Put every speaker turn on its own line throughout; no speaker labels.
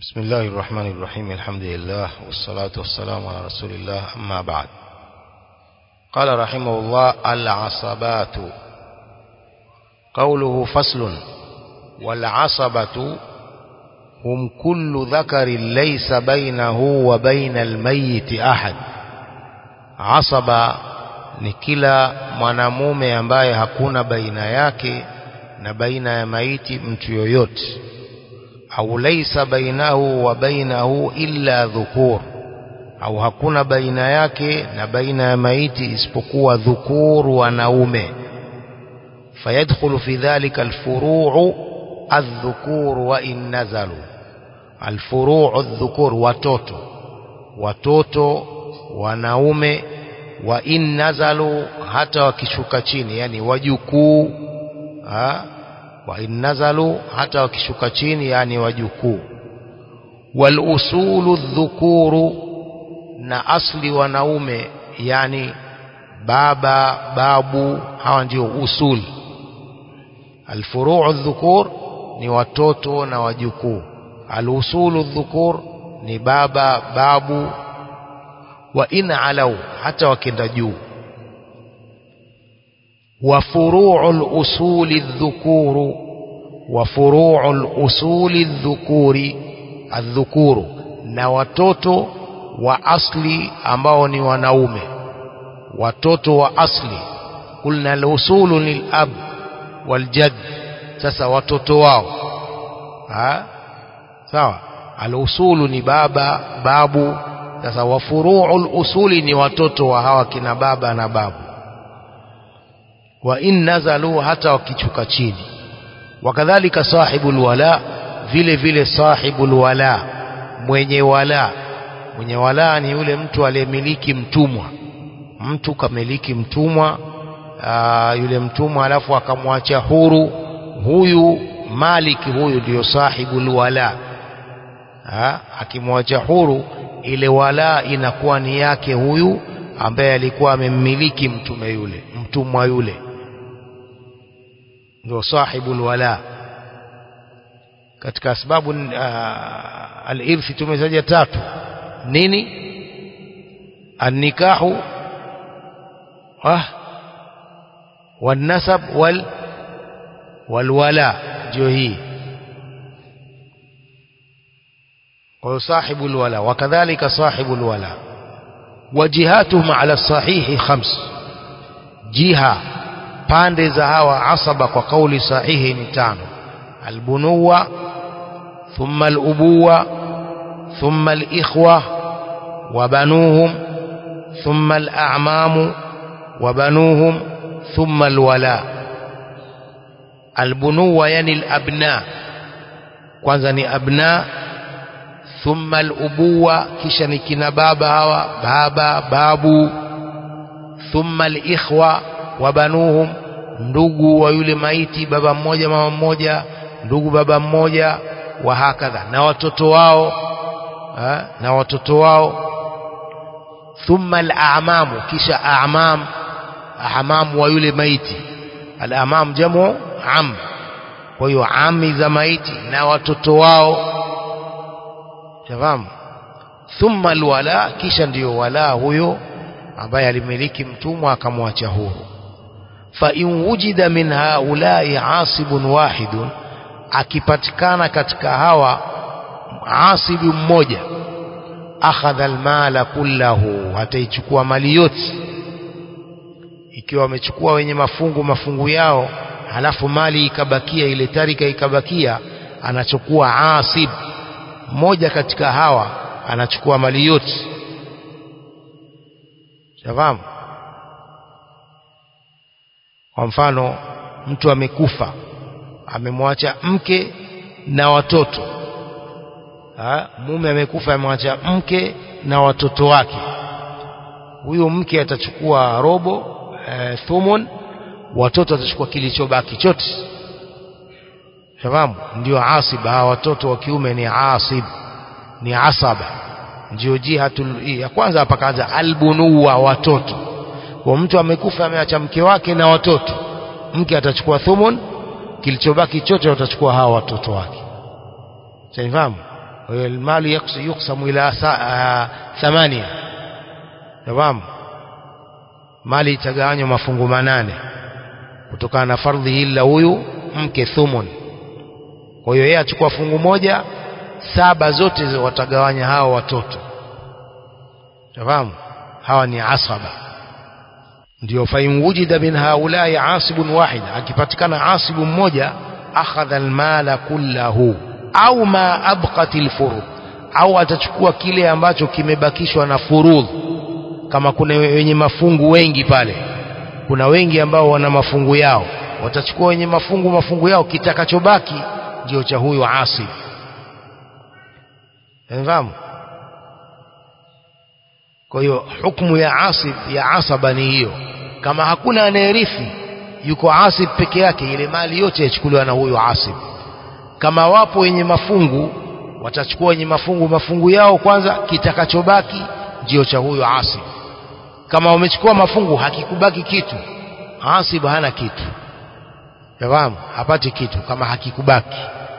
بسم الله الرحمن الرحيم الحمد لله والصلاة والسلام على رسول الله أما بعد قال رحمه الله العصبات قوله فصل والعصبة هم كل ذكر ليس بينه وبين الميت أحد عصبة ni kila mwanamume ambaye hakuna baina yake na baina ya maiti mtu yoyote au laisa bainahu wa bainahu illa dhukur au hakuna baina yake na baina ya maiti isipokuwa dhukur wanaume fayadkhulu fi dhalika alfuru'u adh-dhukur wa in nazalu alfuru'u adh-dhukur watoto watoto wanaume wa in nazalu hata wakishuka chini yani wajukuu wa in nazalu hata wakishuka chini yani wajukuu wal usulu dhukuru na asli wanaume yani baba babu hawa ndio usul alfuruu dhukur ni watoto na wajukuu alusulu dhukur ni baba babu wa in alau hata wakenda juu wa furu'ul usuli dhukuru wa furu'ul usuli dhukuri adhukuru na watoto wa asli ambao ni wanaume watoto wa asli kulna al-usulu lil-ab wal-jadd sasa watoto wao ha sawa al-usulu ni baba babu sasa wa furu'ul usuli ni watoto wa hawa kina baba na babu wa in nazalu hata wakichuka chini wakadhalika sahibul wala vile vile sahibul wala mwenye wala mwenye wala ni yule mtu aliyemiliki mtumwa mtu kamiliki mtumwa aa, yule mtumwa alafu akamwacha huru huyu maliki huyu ndio sahibul wala akimwacha huru ile wala inakuwa ni yake huyu ambaye alikuwa amemmiliki mtume yule mtumwa yule ndio sahibul wala katika sababu uh, al-irthi tumezaja tatu nini an-nikahu ah wan-nasab wal walwala ndio hii kwa sahibul wala wakadhalika sahibul wala wajihatuhum ala sahihi khams jiha pande za hawa asaba kwa kauli sahihi ni tano albunuwa thumma alubuwa thumma alikhwa wabanuhum thumma alamamu wabanuhum thumma alwala albunuwa yani alabna kwanza ni abna thumma alubuwa kisha ni kina baba hawa baba babu thumma alikhwa wabanuhum ndugu wa yule maiti baba mmoja mama mmoja ndugu baba mmoja wa hakadha na watoto wao ha? na watoto wao thumma al-a'mamu kisha a'mam a'mam wa yule maiti al-a'mam jamu am kwa hiyo ami za maiti na watoto wao tafahamu thumma alwala kisha ndiyo wala huyo ambaye alimiliki mtumwa akamwacha huru fa in wujida min haulai asibun wahidun akipatikana katika hawa asibu mmoja akhadha almala kullahu ataichukua mali yote ikiwa wamechukua wenye mafungu mafungu yao halafu mali ikabakia ile tarika ikabakia anachukua asib mmoja katika hawa anachukua mali yote shafahamu kwa mfano mtu amekufa amemwacha mke na watoto ha? mume amekufa amemwacha mke na watoto wake huyo mke atachukua robo e, thumun watoto watachukua kilichobaki chote shafahamu ndio asib hawa watoto wa kiume ni asib ni asaba ndio jihatul ya kwanza hapa kaanza albunuwa watoto kwa mtu amekufa ameacha mke wake na watoto mke atachukua thumun kilichobaki chote watachukua hawa watoto wake Shaifahamu? المال يقسم إلى ثمانية تمام mali itagawanywa mafungu manane kutokana na fardhi hili la huyu mke thumun kwa hiyo yeye achukua fungu moja saba zote watagawanya hawa watoto tafahamu hawa ni asaba ndio fain wujida min haulai asibun wahid akipatikana asibu mmoja akhadha almala kullahu au ma abqat alfurud au atachukua kile ambacho kimebakishwa na furudh kama kuna wenye mafungu wengi pale kuna wengi ambao wana mafungu yao watachukua wenye mafungu mafungu yao kitakachobaki ndio cha huyu asib Unafahamu? Kwa hiyo hukumu ya asib ya asaba ni hiyo. Kama hakuna anayerithi, yuko asib peke yake, ile mali yote yachukuliwa na huyo asib. Kama wapo wenye mafungu, watachukua wenye mafungu mafungu yao kwanza, kitakachobaki ndio cha huyo asib. Kama wamechukua mafungu, hakikubaki kitu, asib hana kitu. Unafahamu? Hapati kitu kama hakikubaki.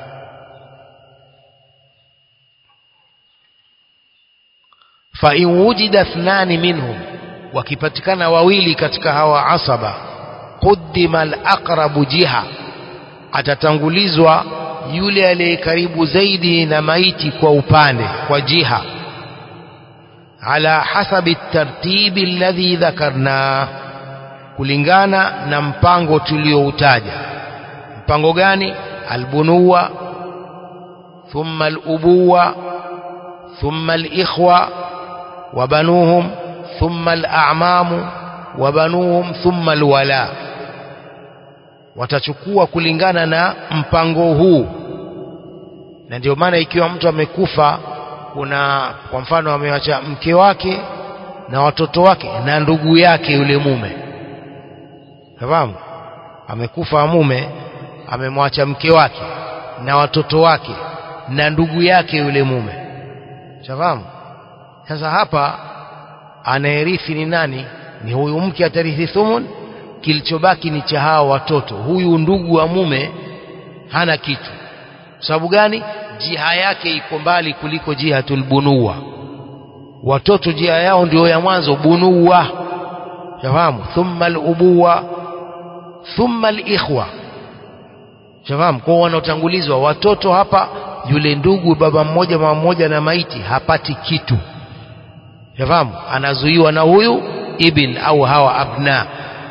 فإن وجد اثنان منهم wakipatikana wawili katika hawa asaba qudima al-aqrabu jiha atatangulizwa yule aliye karibu zaidi na maiti kwa upande kwa jiha ala hasabi tartibi alladhi dhakarna kulingana na mpango tulioutaja mpango gani albunuwa thumma alubuwa thumma alikhwa وبنوهم ثم الأعمام وبنوهم ثم الولاء watachukua kulingana na mpango huu na ndio maana ikiwa mtu amekufa kuna kwa mfano amewacha mke wake na watoto wake na ndugu yake yule mume fahamu amekufa mume amemwacha mke wake na watoto wake na ndugu yake yule mume shafahamu sasa hapa anayerithi ni nani ni huyu mke atarithi thumun kilichobaki ni cha hawa watoto huyu ndugu wa mume hana kitu sababu gani jiha yake iko mbali kuliko jihatul bunuwa watoto jiha yao ndio ya mwanzo bunuwa shafahamu thumma alubuwa thumma alikhwa shafahamu kwa wanaotangulizwa watoto hapa yule ndugu baba mmoja mama mmoja na maiti hapati kitu yafahamu anazuiwa na huyu ibn au hawa abna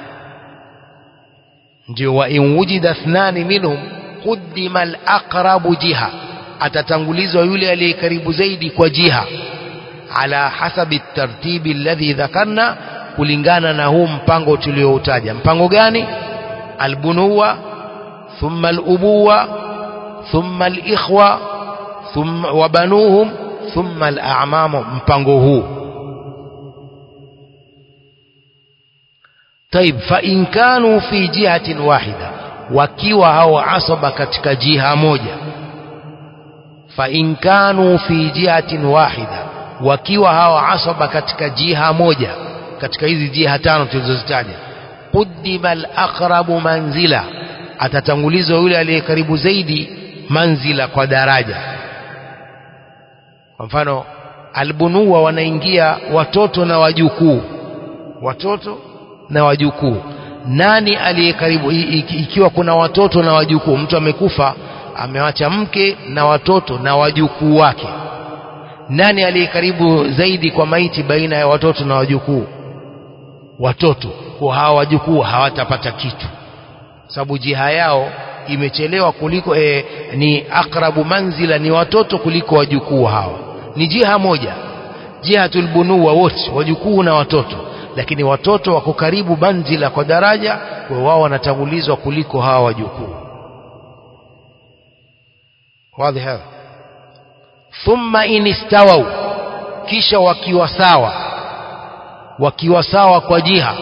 ndio wa in wujida ithnani minhum quddima al-aqrabu jiha atatangulizwa yule aliye karibu zaidi kwa jiha ala hasabi tartibi alladhi dhakarna kulingana na huu mpango tulioutaja mpango gani albunuwa thumma alubuwa thumma alikhwa thumma wabanuhum thumma al'amamu mpango huu طيب فإن كانوا في جهة واحدة wakiwa hao asaba katika jiha moja فإن كانوا في جهة واحدة wakiwa hao asaba katika jiha moja katika hizi jiha tano tulizozitaja قدم الأقرب manzila atatangulizwa yule aliye karibu zaidi manzila kwa daraja kwa mfano albunuwa wanaingia watoto na wajukuu watoto na wajukuu nani aliye karibu ikiwa kuna watoto na wajukuu mtu amekufa amewacha mke na watoto na wajukuu wake nani aliye karibu zaidi kwa maiti baina ya watoto na wajukuu watoto kwa hawa wajukuu hawatapata kitu sababu jiha yao imechelewa kuliko e, ni akrabu manzila ni watoto kuliko wajukuu hawa ni jiha moja jihatul bunuwa wote wajukuu na watoto lakini watoto wako karibu manzila kwa daraja kwa wao wanatangulizwa kuliko hawa wajukuu wazi hadha thumma in istawau kisha wakiwa sawa wakiwa sawa kwa jiha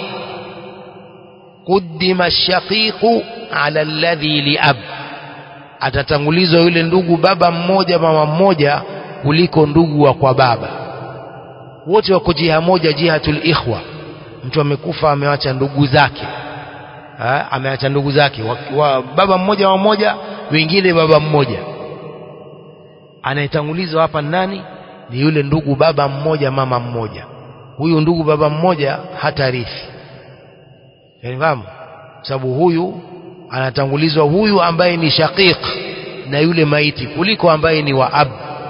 قدم الشقيق على الذي لأب atatangulizwa yule ndugu baba mmoja mama mmoja kuliko ndugu wa kwa baba wote wako jiha moja jihatul ikhwa mtu amekufa amewacha ndugu zake ha? ameacha ndugu zake wa, wa, baba mmoja mama mmoja wengine baba mmoja anayetangulizwa hapa nani ni yule ndugu baba mmoja mama mmoja huyu ndugu baba mmoja hatarithi fahamu sababu huyu anatangulizwa huyu ambaye ni shaqiq na yule maiti kuliko ambaye ni wa ab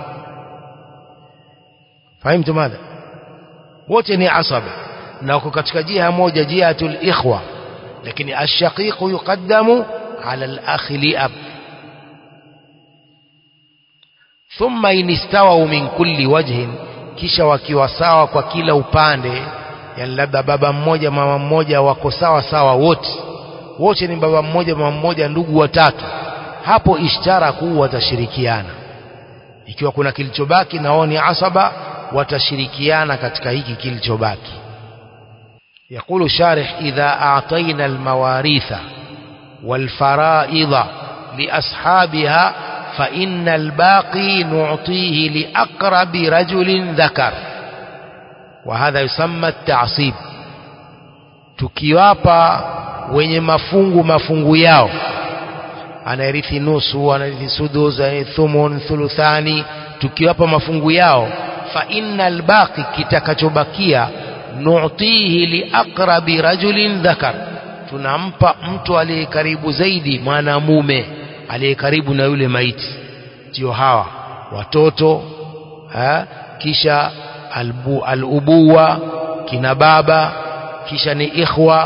fahimtu madha wote ni asaba na wako katika jiha moja jihatul ikhwa lakini ashaqiq yuqaddamu ala al-akhi li ab thumma in istawau min kulli wajhin kisha wakiwa sawa kwa kila upande yani labda baba mmoja mama mmoja wako sawa sawa wote wote ni baba mmoja mama mmoja ndugu watatu hapo ishtara kuu watashirikiana ikiwa kuna kilichobaki na wao ni asaba watashirikiana katika hiki kilichobaki يقول شارح إذا أعطينا المواريث والفرائض لأصحابها فإن الباقي نعطيه لأقرب رجل ذكر وهذا يسمى التعصيب tukiwapa wenye mafungu mafungu yao anayerithi nusu anarithi sudus anarithi thumun thuluthani tukiwapa mafungu yao fa innal baqi kitakachobakia nu'tihi liaqrabi rajulin dhakar tunampa mtu aliye karibu zaidi mwanamume aliye karibu na yule maiti ndio hawa watoto ha? kisha albu, alubuwa kina baba kisha ni ikhwa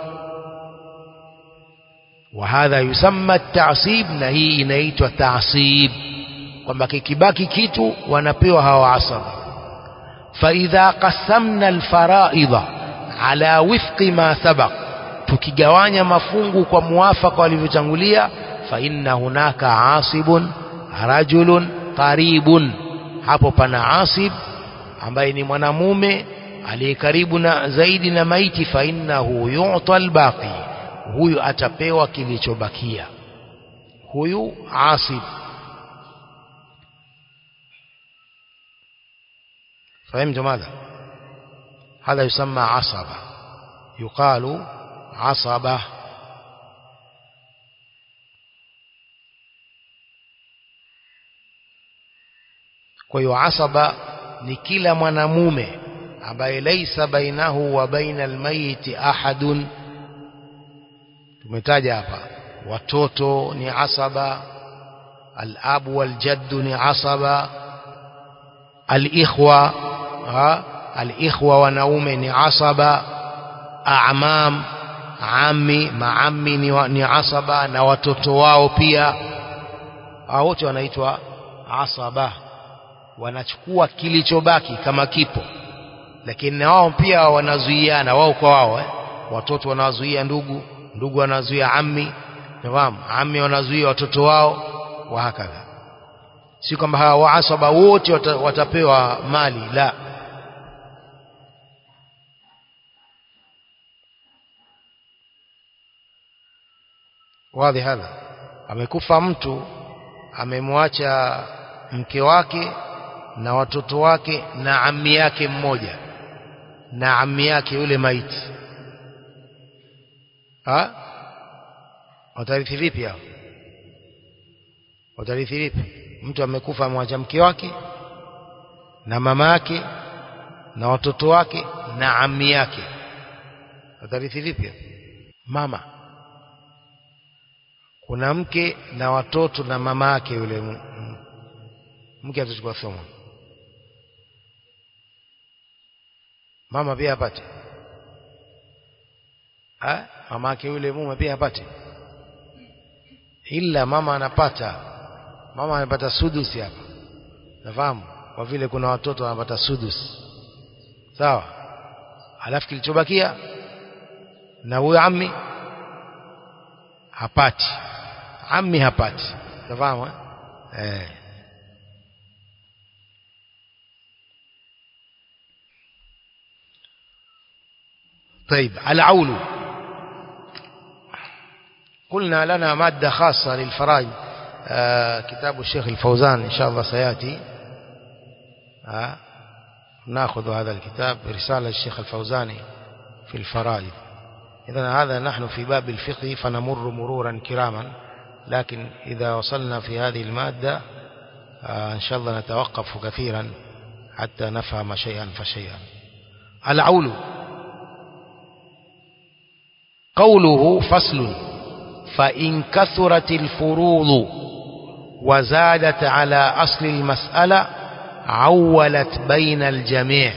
وهذا يسمى التعصيب na hii inaitwa taasib kwamba kikibaki kitu wanapewa hawa asaba فإذا قسمنا الفرائض على وفق ما سبق tukigawanya mafungu kwa muafaka walivyotangulia fa inna hunaka asibun rajulun qaribun hapo pana asib ambaye ni mwanamume aliye karibu na zaidi na maiti fa innahu yu'ta albaqi huyu atapewa kilichobakia huyu asib فهمت ماذا هذا يسمى عصبة يقال عصبة kwa hiyo asaba ni kila mwanamume ambaye laisa bainahu wa baina almayiti ahadun tumetaja hapa watoto ni asaba alabu waljaddu ni asaba alikhwa alikhwa wanaume ni asaba amam ami maami ni, ni asaba na watoto wao pia wote wanaitwa asaba wanachukua kilichobaki kama kipo lakini na wao pia wanazuiana wao kwa wao eh? watoto wanazuia ndugu ndugu wanazuia ammi nafahamu ammi wanazuia watoto wao wa hakadha si kwamba hawa waasaba wote wata, watapewa mali la wadhi hadha amekufa mtu amemwacha mke wake na watoto wake na ammi yake mmoja na ammi yake yule maiti ha watarithi vipi hao watarithi vipi mtu amekufa amwacha mke wake na mama yake na watoto wake na ammi yake watarithi vipi mama kuna mke na watoto na mama yake yule mke atachukua thumu mama pia apate ha? mama yake yule mume pia apate ila mama anapata mama anapata sudusi hapa nafahamu kwa vile kuna watoto wanapata sudus sawa alafu kilichobakia na huyo ammi hapati ammi hapati nafahamu eh طيب العول قلنا لنا مادة خاصة للفرائض آه كتاب الشيخ الفوزان إن شاء الله سيأتي آه ناخذ هذا الكتاب رسالة الشيخ الفوزاني في الفرائض إذا هذا نحن في باب الفقه فنمر مرورا كراما لكن إذا وصلنا في هذه المادة آه إن شاء الله نتوقف كثيرا حتى نفهم شيئا فشيئا العول قوله فصل فإن كثرت الفروض وزادت على أصل المسألة عولت بين الجميع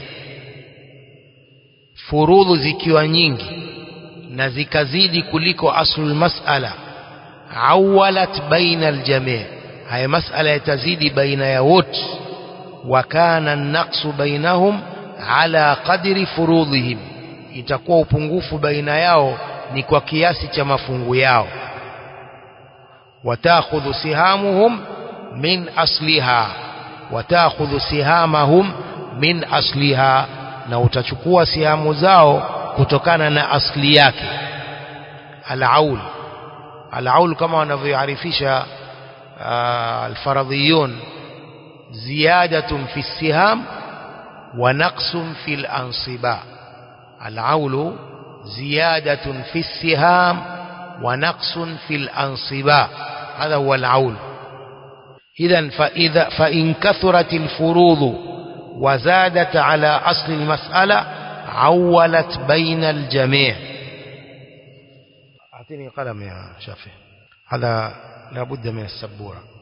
furudhu zikiwa nyingi na zikazidi kuliko aslul mas'ala awalat baina aljami' haya mas'ala yatazidi baina ya wote wa kana an-naqsu bainahum ala qadri furudhihim itakuwa upungufu baina yao ni kwa kiasi cha mafungu yao watakhudhu sihamuhum min asliha watakhudhu sihamahum min asliha na utachukua sihamu zao kutokana na asli yake al-aul al-aul kama wanavyoarifisha al-faradhiyun ziyadatun fi siham wa naqsun fi al-ansiba al-aul ziyadatun fi siham wa naqsun fi al-ansiba هذا هو العول إذا فإذا فإن كثرت الفروض وزادت على أصل المسألة عولت بين الجميع أعطيني قلم يا شافي هذا لابد من السبورة